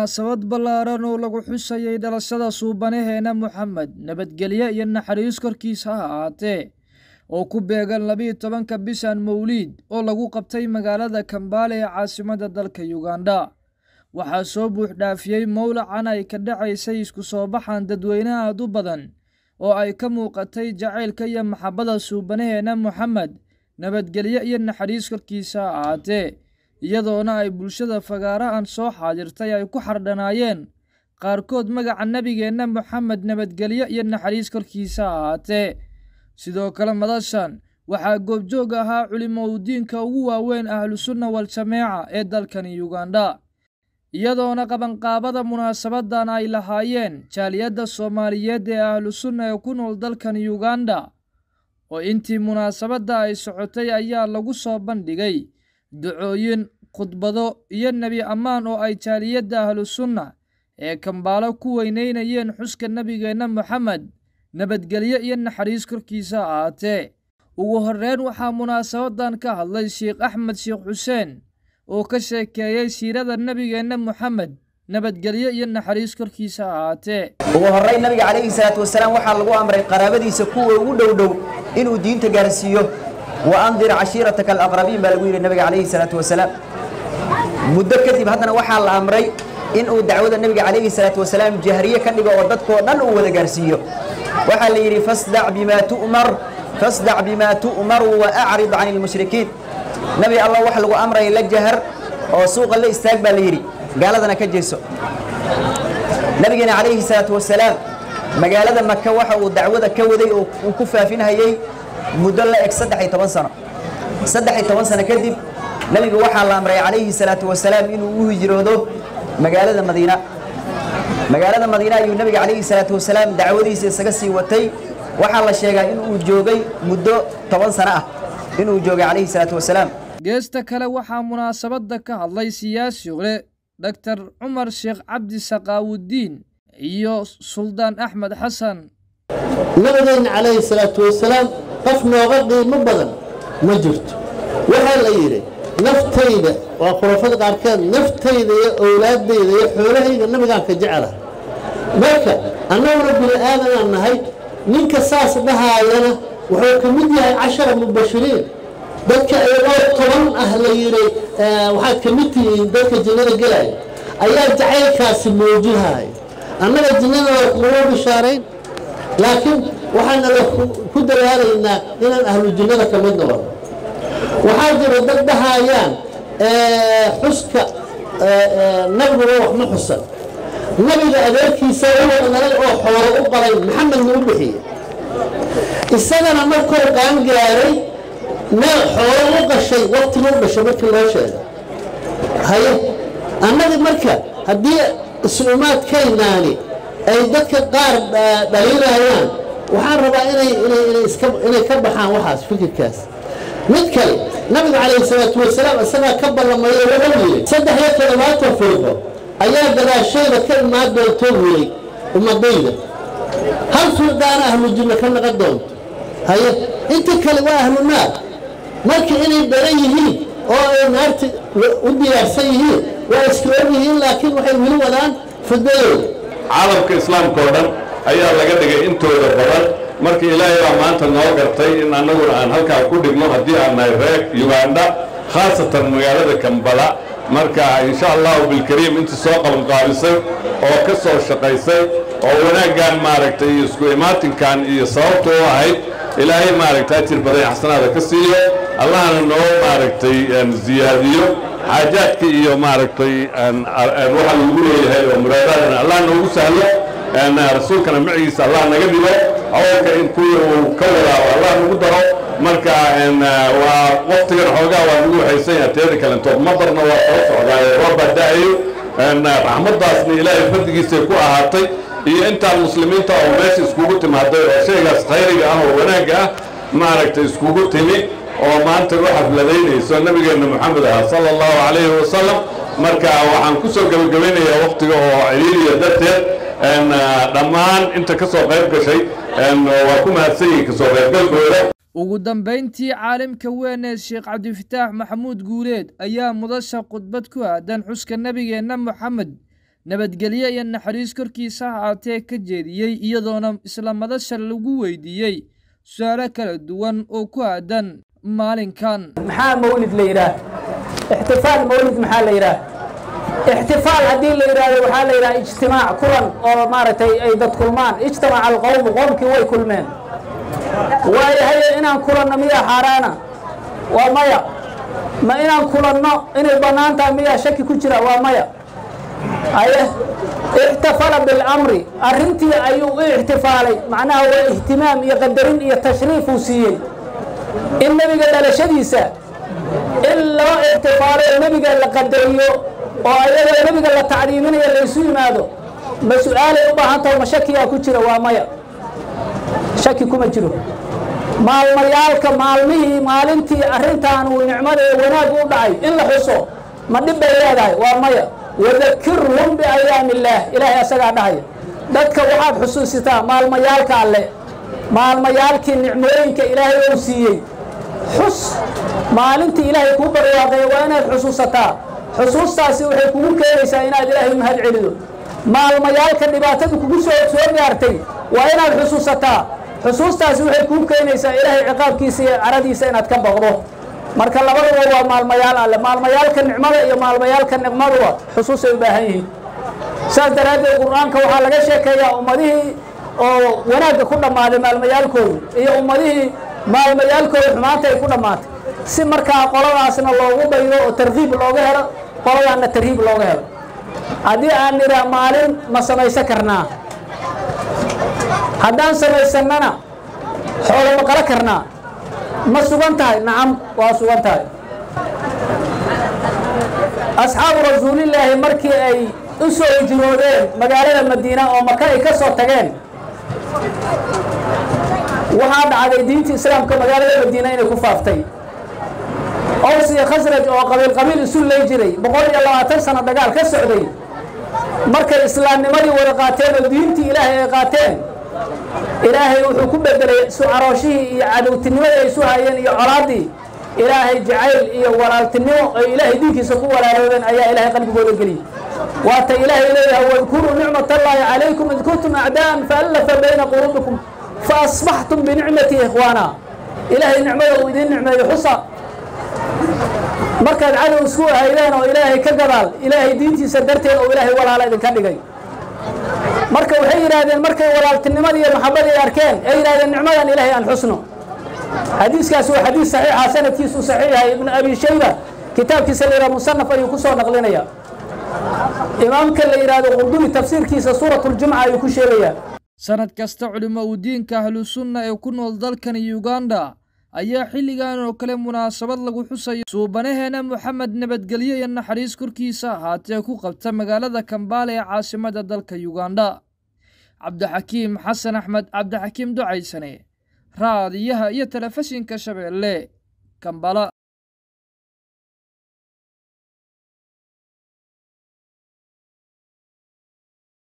munaasabad ballaaran oo lagu xusayay dhalashada suubanaheena moxamed nabadgelyo iyo naxariis korkiisa ha ahaatee oo ku beegan labiyo tobanka bishan mawliid oo lagu qabtay magaalada kambaale ee caasimadda dalka yugandha waxaa soo buuxdhaafiyey mowlacan ay ka dhacaysay isku soo baxan dadweyne aad u badan oo ay ka muuqatay jacaylka iyo maxabbada suubanaheena moxamed nabadgelyo iyo naxariis korkiisa ha ahaatee iyadoona ay bulshada fagaarahan soo xaadirtay ay ku xardhanaayeen qaarkood magaca nebigeenna moxamed nabadgelyo iyo naxariis korkiisa ha ahaatee sidoo kale madashan waxaa goobjoog ahaa culimoudiinka ugu waaweyn ahlusunna wal-jameeca ee dalkani yugandha iyadoona qabanqaabada munaasabadan ay lahaayeen jaaliyadda soomaaliyeed ee ahlusunna ee ku nool dalkan yugandha oo intii munaasabadda ay socotay ayaa lagu soo bandhigay ducooyin khudbado iyo nebi ammaan oo ay jaaliyadda ahlusunna ee kambaalo ku weyneynayeen xuska nebigeenna moxamed nabadgelyo iyo naxariis korkiisa ahaatee ugu horreyn waxaa munaasabadan ka hadlay sheikh axmed sheekh xuseen oo ka sheekeeyey siirada nebigeenna moxamed nabadgelyo iyo naxariis korkiisa ahaatee ugu horrayn nabiga calayhi salaatu wasalaam waxaa lagu amray qaraabadiisa kuwa ugu dhow dhow inuu diinta gaarsiiyo wa andir cashiirataka alaqrabiin baa lagu yidhi nabiga calayhi salaatu wasalaam muddo kadib haddana waxaa la amray inuu dacwada nebiga calayhi salaatu wasalaam jahriye ka dhigo oo dadkoo dhan uu wada gaarsiiyo waxaa la yidhi fasdac bimaa tu'mar fasdac bimaa tu'maru wa acrid can ilmushrikiin nebi allah wax lagu amraya la jahar oo suuqa la istaag baa la yidhi gaaladana ka jeeso nabigeena calayhi salaatu wasalaam magaalada maka waxa uu dacwada ka waday oo uu ku faafinhayey muddo la eg saddex iyo toban sano saddex iyo toban sano kadib nebigu waxaa la amray calayhi salaatu wasalaam inuu u hijroodo magaalada madiina magaalada madiina ayuu nebiga calayhi salaatu wasalaam dacwadiisa isaga sii watay waxaa la sheegaa inuu joogay muddo toban sano ah inuu joogay calayhi salaatu wasalaam geesta kale waxaa munaasabadda ka hadlay siyaasi hore doktor cumar sheekh cabdi saqaawudiin iyo suldaan axmed xasan nabadeenna calayhi salaatu wasalaam qof nooga qiimo badan ma jirto waxaa la yidhi naftayda waa khurafada qaarkeed naftayda iyo owlaaddayda iyo xoolahayga nabigaan ka jecela marka annaguna bini aadanaan nahay ninka saas dhahaayana wuxuu ka mid yahay cashara mubashiriin dadka iyagoo toban ah la yidhi waxaad ka mid tihiin dadka jinnada gelaya ayaa jacaylkaasi muujihaya annaga jinnada waa kuma bishaarayn laakiin waxaan alla ku dadaalaynaa inaan ahlu jinnada ka mid noqono waxaa jira dad dhahayaan xuska nabiguba wax ma xusan nabiga adeerkiisa wuxuu dhalay oo xoolo u qalay maxamedna u bixiye isagana markuu qaangaaray meel xoolo u qashay waqtigu u dhashay markii loo sheegay haye annagi marka haddii is-umaadkaynaani ay dadka qaar dhaliilayaan waxaan rabaa inay ka baxaan waxaas fikirkaas mid kale nabigu calayhi salaatu wasalaam isagaa ka ballamaya wuxuu yidhi saddex iyo toddobaatan firqo ayaa gadaashayda ka imaan doonto wiyey ummadayda hal firqaana ahlu jinno ka naqon doonto haye inta kale waa ahlu naar marka inay baran yihiin oo ay naarta u diyaarsan yihiin waa iska og yihiin laakiin waxay weli wadaan fidadooda caalamka islaamka oo dhan ayaa laga dhigay intooda badan marka ilaahay baa maanta noo gartay in annaguna aan halkaa ku dhigno haddii aan nahay reer yugandha khaasatan magaalada kambala marka insha allahu bilkariim intii soo qabanqaabisay oo ka soo shaqaysay oo wanaaggan maaragtay iyo isku imaatinkan iyo sababta u ahayd ilaahay maaragtay ajir badan xasanaada ka siiyo allahna noo maaragtay ziyaadiyo xaajaadka iyo maaragtay waxa lagu leeyahay oo muraadaadana allah noogu sahlo rasuulkana macigiisa allah naga dhigo hawlka in kuwii uu ka wadaabo allah nagu daro marka waa waqtigan xoogaa waa nagu waxaysan yaha teeda kalentood madarna waa soo socdaaye roobaa da-ayo raxmaddaasna ilaahay fadligiisay ku ahaatay iyo intaan muslimiinta oo meesha iskugu timaaday oo shaygaas khayriga ah oo wanaagga ah maaragtay iskugu timi oo maanta u xafladaynayso nabigeenna moxamed ah sala allahu calayhi wasalam marka waxaan ku soo gebagabaynayaa waqtiga oo ciriiriya darteed dhammaan inta ka soo qayb gashay waa ku mahadsan yihin kasoo qaybgalkooda ugu dambayntii caalimka weyn ee sheekh cabdifataax maxamuud guuleed ayaa mudasha khudbad ku aadan xuska nebigeenna moxamed nabadgelyo iyo naxariis korkiisa ha ahaatee ka jeediyey iyadoona isla madasha lagu weydiiyey su-aalo kala duwan oo ku aadan maalinkan maxaa mawlid la yidhaah ixtifaal mawlid maxaa la yidhaah ixtifaal haddii la yidhaahdo waxaa la yidhaha ijtimaac kulan oo maaragtay ay dad kulmaan ijtamaca alqowmu qoomkii way kulmeen waayo haye inaan kulanno miyaa xaaraana waa maya ma inaan kulanno inay bannaan tahay miyaa shaki ku jira waa maya haye ixtafala bilamri arrintii ayuu u ixtifaalay macnaha waa ihtimaam iyo qadarin iyo tashriif uu siiyey in nebiga dhalashadiisa in loo ixtifaalo oo nebiga la qadariyo oo ayadoo nebiga la tacdiiminayo laysu yimaado ma su-aalay u baahan taho ma shakiyaa ku jira waa maya shaki kuma jiro maalmayaalka maalmihii maalintii arrintaan uu nicmada ee wanaag u dhacay in la xuso ma dhib bay leedahay waa maya wadakirhum biayaami illaah ilaahay asagaa dhahaya dadka waxaad xusuusitaa maalmayaalka alle maalmayaalkii nicmooyinka ilaahay ou siiyey xus maalintii ilaahay kuu barwaaqeeya waa inaad xusuusataa xusuustaasi waxay kugu keenaysaa inaad ilaahay mahad celido maalmayaalka dhibaatada kugu soo soo gaartay waa inaad xusuusataa xusuustaasi waxay kuu keenaysaa ilaahay ciqaabkiisa iyo caradiisa inaad ka baqdo marka labaduba waa maalmayaal alle maalmayaalka nicmada iyo maalmayaalka niqmaduba xusuusay u baahan yihiin saas daraaddeed qur-aanka waxaa laga sheekeeyaa ummadihii oo wanaagga ku dhammaaday maalmayaalkoodu iyo ummadihii maalmayaalkooda xumaanta ay ku dhammaatay si markaa qoladaasna loogu daydo oo tarkiib looga helo qoladaanna tarhiib looga helo haddii aan nidhaa maalin ma samaysan karnaa haddaan samaysannana xoolo ma qala karnaa ma sugan tahay nacam waa sugan tahay asxaabu rasuulillaahi markii ay u soo hijroodeen magaalada madiina oo maka ay ka soo tageen waxaa dhacday diinta islaamka magaalada madiina inay ku faaftay ows iyo khasraj oo qabiil qabiil isu ley jiray boqol iyo labaatan sano dagaal ka socday markay islaamnimadii wada qaateen oo diintii ilaahay ay qaateen ilaahay wuxuu ku bedelay isu carooshihii iyo cadowtinimadii ay isu hayeen iyo colaaddii ilaahay jacayl iyo walaaltinimo ay ilaahay diinkiisa ku walaaloodeen ayaa ilaahay qalbigooda geliyey waata ilaahay leeyahay wadkuruu nicmat allaahi calaykum id kuntum acdaa'an faallafa bayna quluubikum fa asbaxtum binicmati ikhwaana ilaahay nicmada uu idiin nicmeeyo xusa markaad cadow isku haydeen oo ilaahay ka gadaal ilaahay diintiisa darteed oo ilaahay walaala idinka dhigay marka waxay yidhaahdeen markay walaaltinimadii iyo maxabadii ay arkeen ay yidhahdeen nicmadan ilaahay aan xusno xadiiskaasi waa xadiis saxiixa sanadkiisu saxiix yahay ibnu abi shayba kitaabkiisa la yidhaha musanaf ayuu ku soo naqlinaya imaamka la yidhaahdo qurdumi tafsiirkiisa suuratuljumca ayuu ku sheegayaa sanad kasta culimo uu diinka ahlusunna ee ku nool dalkan uganda ayaa xilligan oo kale munaasabad lagu xusayo suubanaheena moxamed nabadgelyo iyo naxariis korkiisa ahaatee ku qabta magaalada kambaale ee caasimada dalka uganda cabdixakiim xasan axmed cabdixakiim ducaysane raadiyaha iyo telefishinka shabeelle kambala